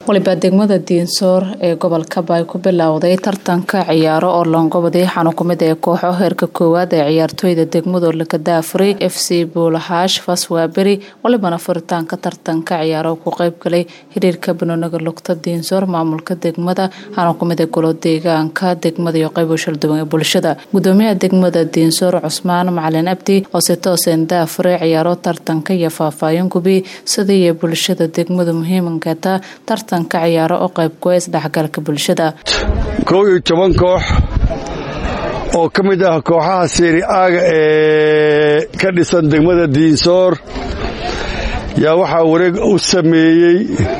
waliba degmada diinsoor ee gobolka baay ku bilowday tartanka ciyaaro oo loongobaday xanu kumid ee kooxo heerka koowaad ee ciyaartooyda degmado lakadaafuray f c buulaxaash faswaaberi walibana furitaanka tartanka ciyaaro ku qeybgalay xiriirka banooniga lugta diinsoor maamulka degmada xanu kumid ee golo deegaanka degmada iyo qeybo shalduwan ee bulshada gudoomiyaha degmada diinsoor cusmaan macalin abdi oo si tooseen daafuray ciyaaro tartanka iyo faahfaahin gubi sidaiyo bulshada degmadu muhiimankeeta tartanka ciyaaro oo qaybkuwa isdhexgalka bulshada kow iyo toban koox oo ka mid ah kooxaha seeri aaga ee ka dhisan degmada diinsoor yaa waxaa wareeg u sameeyey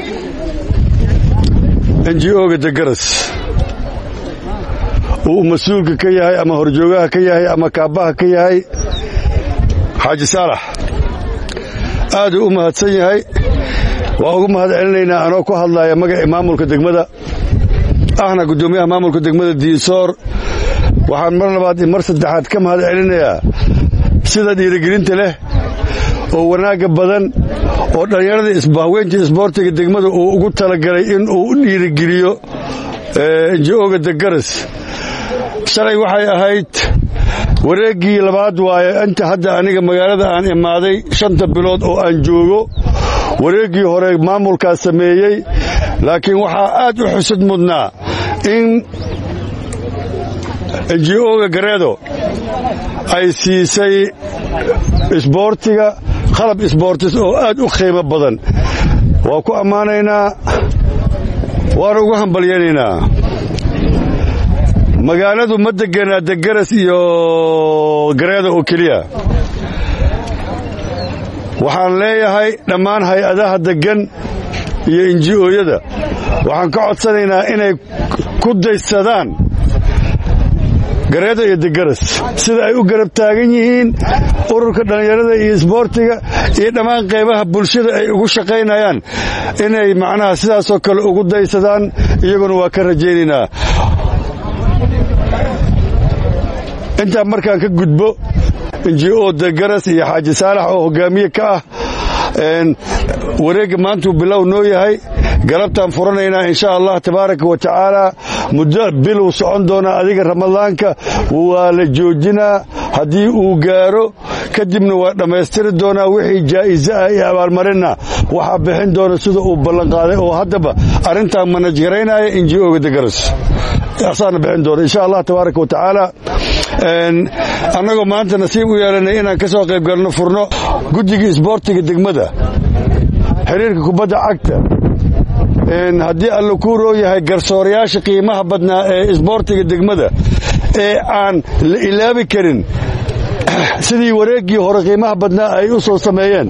enji-oga degaras uu mas-uulka ka yahay ama horjoogaha ka yahay ama kaabaha ka yahay xaaji saalax aaduu u mahadsan yahay waa ugu mahad celinaynaa anoo ku hadlaya magacii maamulka degmada ahna guddoomiyaha maamulka degmada diinsoor waxaan mar labaad iyo mar saddexaad ka mahad celinayaa sida dhiirigelinta leh oo wanaagga badan oo dhallinyarada isbahweynta isboortiga degmada uu ugu talagalay in uu u dhiirigeliyo enji-oga degaras shalay waxay ahayd wareeggii labaad waaye inta hadda aniga magaalada aan imaaday shanta bilood oo aan joogo wareeggii hore maamulkaas sameeyey laakiin waxaa aad u xusud mudnaa in enji-oga gareedo ay siisay isboortiga qalab isboortis oo aad u qiimo badan waa ku ammaanaynaa waana ugu hambalyaynaynaa magaaladu ma deganaa degaras iyo gareeda oo keliya waxaan leeyahay dhammaan hay-adaha deggan iyo inji-ooyada waxaan ka codsanaynaa inay ku daysadaan gareeda iyo degaras sida ay u garab taagan yihiin ururka dhallinyarada iyo isboortiga iyo dhammaan qaybaha bulshada ay ugu shaqaynayaan inay macnaha sidaasoo kale ugu daysadaan iyaguna waa ka rajaynaynaa intaa markaan ka gudbo inji-o degaras iyo xaaji saalax oo hogaamiye ka ah wareegga maantuu bilow noo yahay galabtaan furanaynaa insha allah tabaaraka wa tacaala muddo biluu socon doonaa adiga ramadaanka waa la joojinaa haddii uu gaaro kadibna waa dhammaystiri doonaa wixii jaa'iso ah iyo abaalmarinna waxaa bixin doona sida uu ballanqaaday oo haddaba arrintaa manajgaraynaya inji-oga degaras asaana bixin doona insha allah tabaaraka wa tacaala annagoo maanta nasiib u yeelanay inaan ka soo qayb galno furno guddigii isboortiga degmada xiriirka kubadda cagta haddii alla kuu roo yahay garsoorayaasha qiimaha badnaa ee isboortiga degmada ee aan la ilaabi karin sidii wareeggii hore qiimaha badnaa ay u soo sameeyeen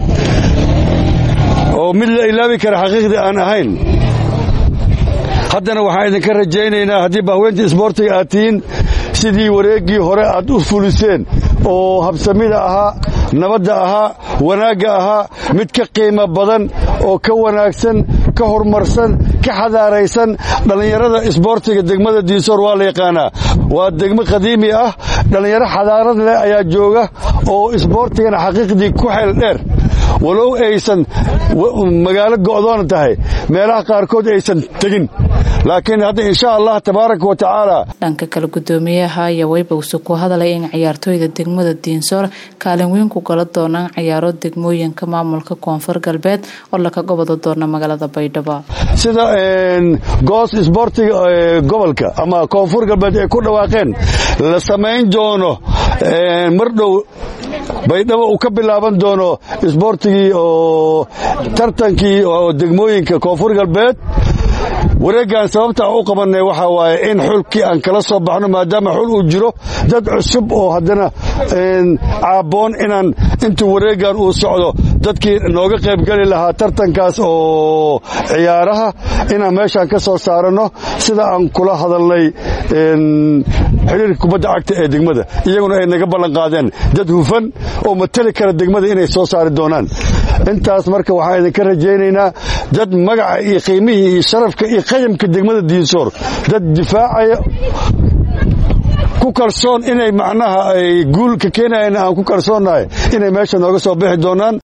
oo mid la ilaabi kara xaqiiqdii aan ahayn haddana waxaan idinka rajaynaynaa haddii bahweynta isboortiga aad tihiin sidii wareeggii hore aad u fuliseen oo habsamida ahaa nabadda ahaa wanaagga ahaa mid ka qiimo badan oo ka wanaagsan ka horumarsan ka xadaaraysan dhallinyarada isboortiga degmada diinsoor waa la yaqaanaa waa degmo qadiimi ah dhallinyaro xadaarad leh ayaa jooga oo isboortigana xaqiiqdii ku xeel dheer walow aysan magaalo go'doona tahay meelaha qaarkood aysan tegin laakiin hadda insha allah tabaaraka wa tacaala dhanka kale gudoomiyaha ayaa weybowse ku hadalay in ciyaartooyda degmada diinsoor kaalin weyn ku gala doonaan ciyaaro degmooyinka maamulka koonfur galbeed oo laka goboda doona magaalada baydhabo sida goos isboortiga gobolka ama koonfur galbeed ay ku dhawaaqeen la samayn doono mar dhow baydhabo uu ka bilaaban doono isboortigii oo tartankii oo degmooyinka koonfur galbeed wareeggan sababtaa u qabannay waxaa waaye in xulkii aan kala soo baxno maadaama xul uu jiro dad cusub oo haddana caabboon inaan intuu wareeggan uu socdo dadkii nooga qaybgeli lahaa tartankaas oo ciyaaraha inaan meeshaan ka soo saaranno sida aan kula hadalnay xiriirka kubadda cagta ee degmada iyaguna ay naga ballan qaadeen dad hufan oo matali kara degmada inay soo saari doonaan intaas marka waxaan idinka rajaynaynaa dad magaca iyo qiimihii iyo sharafka iyo qayamka degmada diinsoor dad difaacaya ku kalsoon inay macnaha ay guul ka keenayeen aan ku kalsoonnahay inay meesha nooga soo bixi doonaan